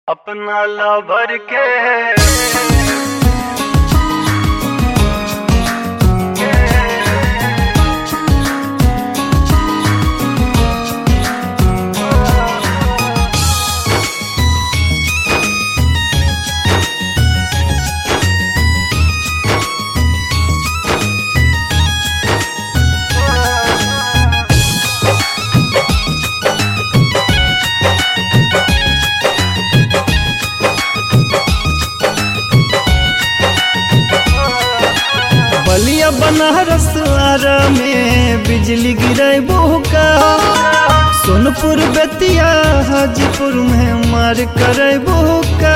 अपना ला भर के बलिया बनारस आरा में बिजली गिरे का सोनपुर बेतिया हाजीपुर में मार करे का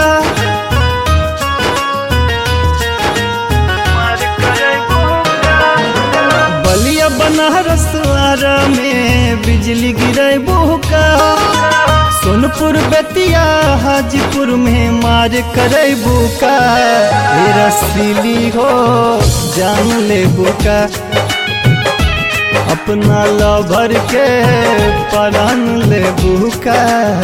मार करे बलिया बनारस आरा में बिजली गिरे का सोनपुर बेतिया हाजीपुर में मार करे बुका ए रसीली हो जान ले बुका अपना लभर के परान ले बुका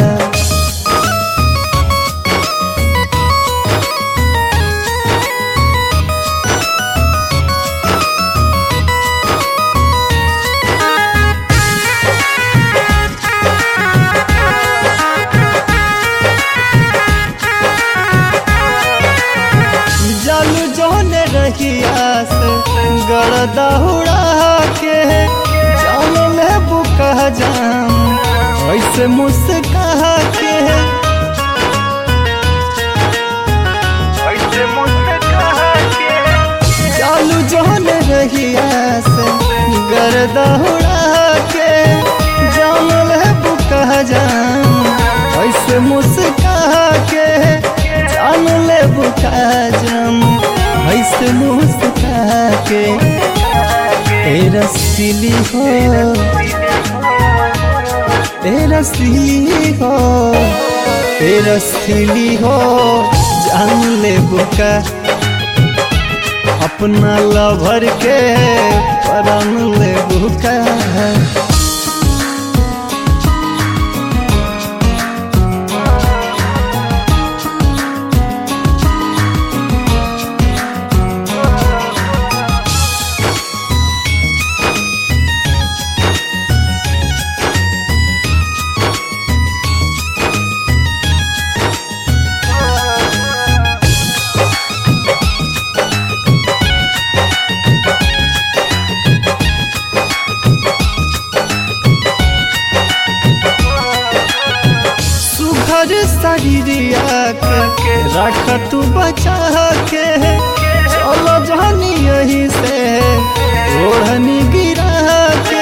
जालू जोने रहिया से गरदा उड़ा के जान ले बुका जाम ऐसे मुस्का के ऐसे मुझसे कहा के चालू जोन रहिया से गरदा उड़ा के जान ले बुका जाम ऐसे मुस्का के जान ले बुका जाम ऐसे मुस्का के तेरा सिली हो तेरा सिली हो तेरा सिली हो जान ले बुका अपना लभर के परान ले बुका सुघर शरीरिया के रख तू बचा के चलो जानी यही से ओढ़नी गिरा के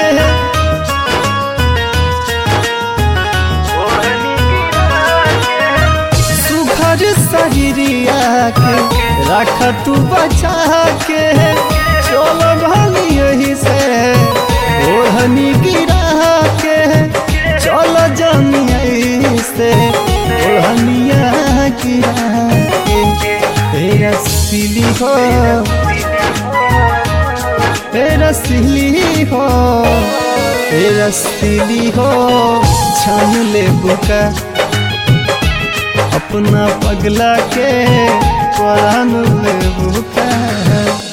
ओढ़नी गिरा के सुघर शरीरिया के रख तू बचा के चलो जानी यही से ओढ़नी गिरा के चलो जानी यही से ओढ़निया गिरा के तेरा सिली हो तेरा सिली हो तेरा सिली हो छान ले बुका अपना पगला के परान ले बुका